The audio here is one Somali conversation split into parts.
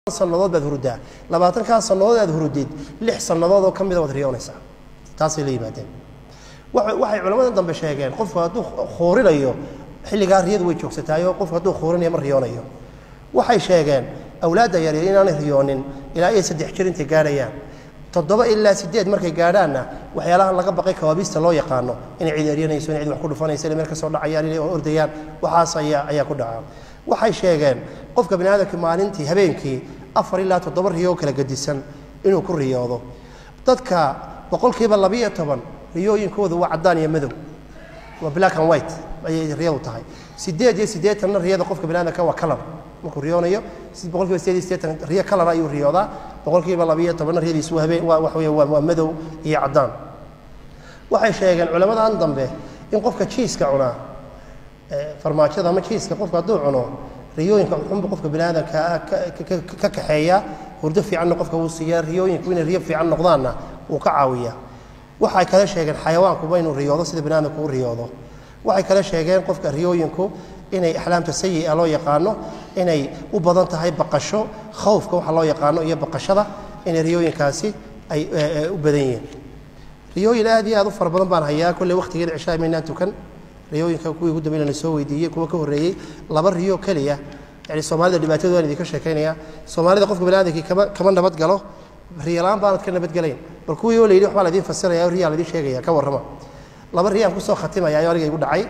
sannadood baad hurudaa labaatankaa sannadood aad hurudid lix sannadood oo ka mida waad riyoonaysaa taasay la yimaadeen wa- waxay culamada dambe sheegeen qofku hadduu khuurinayo xilligaa riyadu way joogsataayoo qofku hadduu khuurinayo ma riyoonayo waxay sheegeen awlaadda yaryar inaanay riyoonin ilaa iyo saddex jir intay gaadhayaan toddoba ilaa sideed markay gaadhaanna waxyaalahan laga baqay kawaabista loo yaqaano inay cid eryanayso in cid wax ku dhufanayso inay meel ka soo dhacayaan inay ordayaan waxaas ayaa ayaa ku dhaca waxay sheegeen qofka bani aadamka maalintii habeenkii afar ilaa toddoba riyo oo kala gedisan inuu ku riyoodo dadka boqolkiiba labiyo toban riyooyinkoodu waa caddaan iyo madow waa black and white ayay riyadu tahay sideed iyo siddeetanna riyada qofka bani aadamka waa color markuu riyoonayo si boqolkiiba sideed iyo siddeetan riyo color ayuu riyoodaa boqolkiiba labiyo tobanna riyadiisu waa habeen waa wax weeye waa waa madow iyo caddaan waxay sheegeen culamadan dambe in qofka jiiska cunaa ee, farmaajada ama jiiska qofka hadduu cuno riyooyinka xunba qofka bani aadamka ah ka- ka- ka- ka kaxeeya hurdo fiicanna qofka wuu siiyaa riyooyinku inay riyo fiican noqdaanna wuu ka caawiyaa waxay kale sheegeen xayawaankuba inuu riyoodo sida bani aadamku u riyoodo waxay kale sheegeen qofka riyooyinku inay axlaamta sayi'a loo yaqaano inay u badan tahay baqasho khawfka waxa loo yaqaano iyo baqashada inay riyooyinkaasi ay eh, eh, u badan yihiin riyooyin aad iyo aad u fara badan baan hayaa kolley waqtigeeda cishaa maynaan tukan riyooyinka kuwii ugu dambeeyna la soo weydiiyey kuwa ka horreeyey laba riyo keliya yani soomaalida dhibaatadooda aan idinka sheekaynaya soomaalida qofka bani aadamkii kama kama nabad galo riyalaan baanad ka nabadgelayn bal kuwii oo la yidhi waxbaa la idiin fasiraya riyaa la idiin sheegaya ka warrama laba riyo aan kusoo khatimaya ayuu aniga igu dhacay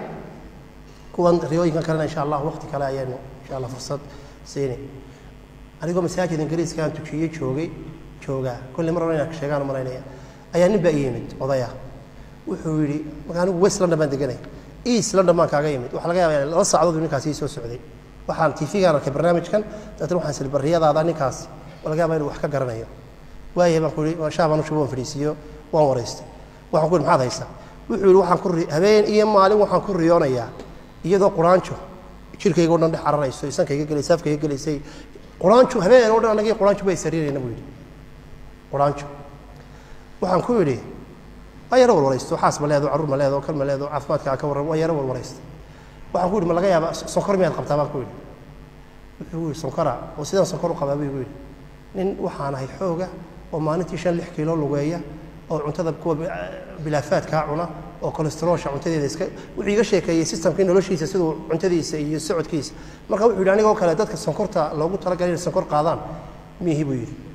kuwan riyooyinkan kalena insha allah waqti kale ayaanu insha allah fursad siini anigoo masaajid ingiriiska aan tukiyey joogay joogaa kolley mar hore inaan sheegaan u malaynaya ayaa nin baa ii yimid odaya wuxuu yidhi marka anigu west london baan deganay east london baan kaaga yimid waxaa laga yaabaa laba saacadood buu ninkaasi ii soo socday waxaan tv-gaan arkay barnaamijkan dabeetana waxaan sili barriyadaada ninkaas waa laga yaabaa inuu wax ka garanayo waayahay baan ku yidhi shaah baan u shubo waan fadhiisiiyo waan waraystay waxaan ku yidhi maxaad haysaa wuxuu yidhi waxaan ku ri- habeen iyo maalin waxaan ku riyoonayaa iyadoo quraanjo jirkayga o dhan dhex cararayso isankayga gelaysay afkayga gelaysay quraanjo habeen oo dhan anagii quraanjo bay sariirayna buu yidhi quraanjo waxaan ku yidhi waa yaro warwaraysto xaas ma leedo carruur ma leedo kal ma leedo caafimaadkaa ka warran waa yaro warwaraysta waxaan ku yidhi ma laga yaaba sonkor miyaad qabtaa baan ku yidhi wuxuu yidhi sonkora oo sidaan sonkor u qabaa buu igu yidhi nin waxaan ahay xooga oo maalintii shan lix kiilo lugeeya oo cuntada kuwa bi- bilaafaadkaa cuna oo kolesteroolsha cuntadeeda iska wuxuu iga sheekeeyey systemkii noloshiisa siduu cuntadiisa iyo socodkiisa marka wuxuu yidhi anigoo kale dadka sonkorta loogu talagalay inay sonkor qaadaan miihi buu yidhi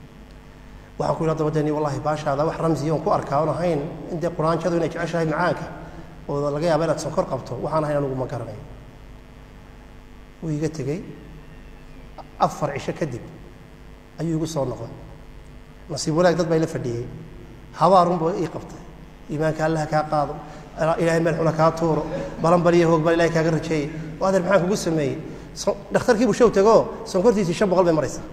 waxaan ku yidhi haddaba deni wallahi baashaada wax ramsiya oon ku arkaa oon ahayn in dee quraanjadu inay jeceshahay macaanka oo laga yaaba inaad sonkor qabto waxaan ahayn anigu ma garanayo wuu iga tegey afar cisho kadib ayuu igu soo noqday nasiib wanaag dad baa ila fadhiyey habaarunba ii qabtay iimaanka allaha kaa qaado ilaahay meel xuna kaa tuuro balan baliyo hoog baan ilahay kaaga rajeeyey oo adeer maxaan kugu sameeyey So- dhakhtarkii buu show tegoo sonkortiisii shan boqol bay maraysaa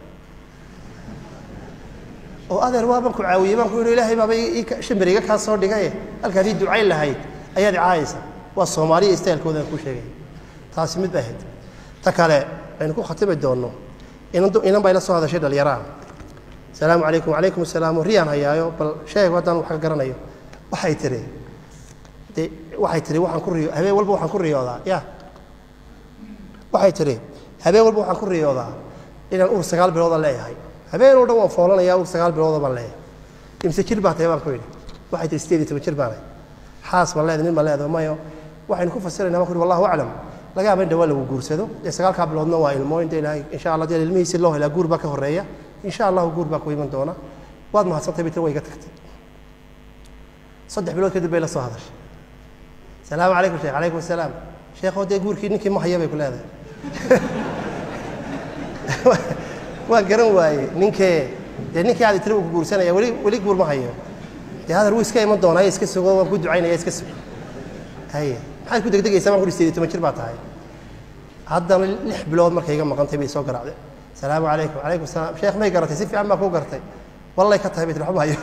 oo adeer waaban ku caawiyey baan ku yidhi ilaahay baaba ii- ii ka- shimbiriga kaa soo dhigaye halkaad ii ducayn lahayd ayaad icaayaysa waa soomaaliya istaylkooda aan kuu sheegay taasi mid ba ahayd ta kale aynu ku khatimi doonno inan du- inan baa ila soo hadashay dhalinyaraan salaamu calaykum wacalaykum asalaam riyaan hayaayo bal sheeg haddaan wax ka garanayo waxay tiri de waxay tiri waxaan ku riyo habeen walba waxaan ku riyoodaa ya waxay tiri habeen walba waxaan ku riyoodaa inaan uur sagaal bilooda leeyahay habeen oo dhan waan foolanayaa uur sagaal bilooda baan leeyahay imse jir baa tahay baan ku yidhi waxay tiri sideed iyo toban jir baanay xaas ma leedahay nin ma leedahay mayo waxaynu ku fasiraynaa baan ku yidhi wallahu aclam laga yaaba in dhawaa lagu guursado dee sagaalkaa biloodna waa ilmo inta ilaahay insha allah dee ilmihiisi loo helaa guur baa ka horreeya insha allahu guur baa ku iman doona waad mahadsantahay bitir way iga tagtay saddex bilood kadib bay la soo hadashay salaamu calaykum sheekh calaykum asalaam sheekhow dee guurkii ninkii ma haya bay ku leedahay waan garan waaye ninkee dee ninkii aad tiri uu ku guursanaya weli weli guur ma hayo dee hadar wuu iska iman doonaa iska sugo waan ku ducaynaya iska sugo haye maxaad ku degdegaysaa baan ku sideed iyo toban jir baa tahay haddana lix bilood markay iga maqantay bay soo garaacday salaamu calaykum calaykum salaam sheekh may garatay si fiican baa kuu gartay wallay ka tahay bay tiri waxba hayo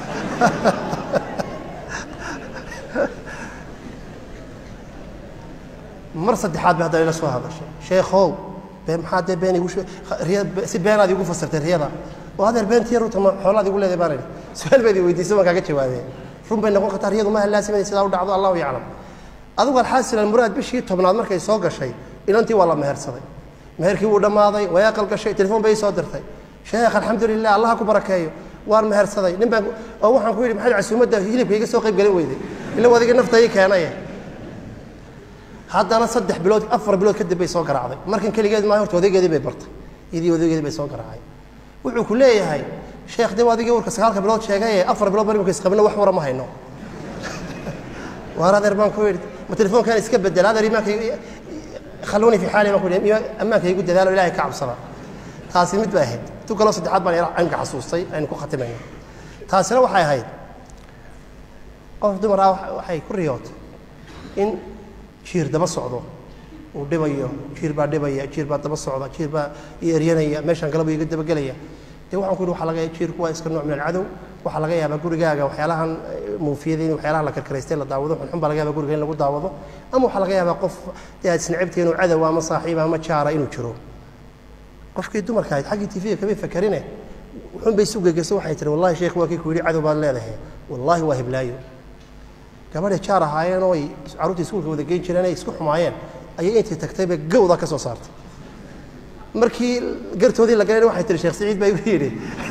mar saddexaad bay haddana ila soo hadashay sheekhow been maxaa dee been igu she- riya- si beenaad igu fasirtay riyada oo adeer beentii runta ma xoolaad igu leedahay baan idhi su-aal baad i weydiisay waan kaaga jawaabee run bay noqon kartaa riyadu ma hallaasimay sidaa u dhacdo allahu yaclam adigu alxaasil almuraad bishii tobnaad markay soo gashay inantii waa la mehersaday meherkii wuu dhammaaday way aqal gashay telefoon bay ii soo dirtay sheekh alxamdulilah allah ku barakeeyo waan mehersaday nin baan oo waxaan ku yidhi maxaad casuumadda hilibka iga soo qayb gelin weyday ila wadiga nafta ii keenaye haddana saddex bilood afar bilood kadib bay soo garaacday markan keligeed maa horta odaygeedii bay bartay idii odaygeedii bay soo garaacay wuxuu ku leeyahay sheekh dee adigii warka sagaalka bilood sheegaye afar bilood baan imika isqabino wax wara ma hayno waar adeer baan ku yidhi ma telefoonkan iska bedela adeer imaanka khalluuni fi xaali baan ku yidhi ammaanka igu dadaalo ilaahay ka cabsada taasi mid bay ahayd tu kaloo saddexaad baan imka xasuustay aynu ku khatimayno taasina waxay ahayd qof dumar ah waxay ku riyootay in jiir daba socdo uu dhibayo jiir baa dhibaya jiir baa daba socda jiir baa i eryanaya meeshaan galaba iga dabagelaya dee waxaan ku yidhi waxa laga jiirku waa iska nooc min alcadow waxaa laga yaabaa gurigaaga waxyaalahan muufiyada in waxyaalaha la karkaraystay la daawado xunxun baa laga yaabaa guriga in lagu daawado ama waxaa laga yaabaa qof dee aad isnacibtay inuu cadow ama saaxiib ama jaara inuu jiro qofkii dumarka ahayd xaggii tifiga kamay fakarine wuxuun bay isu gegesa waxay tihi wallahi sheekh waa kii ku yidhi cadow baad leedahay wallahi waa hiblaayo gabadhay jaar ahaayeen oo ay carruurta iskuulka wada geyn jireen ay isku xumaayeen ayay intii tagtayba gawda ka soo saartay markii gartoodii la galayna waxay tihi sheekh siciid baa igu yidhi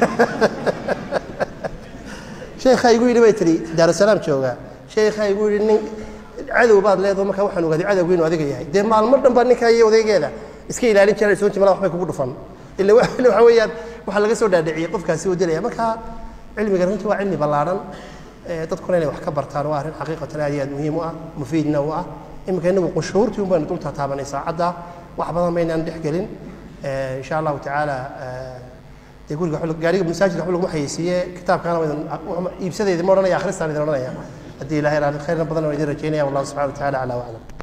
sheekhaa igu yidhi bay tihi daarusalaam joogaa sheekhaa igu yidhi nin cadow baad leedaho markaa waxaan ogaaday cadowgu inuu adiga yahay dee maalmo dhan baa ninkaa iyo odaygeeda iska ilaalin jireen soo jimala waxbay kugu dhufan ila waxa weeyaan waxaa laga soo dhaadhiciyey qofkaasi oo dilaya marka cilmiga runtii waa cilmi ballaadhan dadkuna inay wax ka bartaan waa arrin xaqiiqatan aad iyo aad muhiim u ah mufiidna u ah iminka inagu qunshuurtii un baynu dul taataabanay saacadda wax badan maynaan dhex gelin insha allahu tacaala dee guriga gaariga masaajidka waxba laguma xayeysiiye kitaabkaana iibsadeedi ma odhanaya akhristaan idin odhanaya haddii ilahay khayrna badan waan idin rajaynaya wallahu subxana wa tacaala aclaa waclam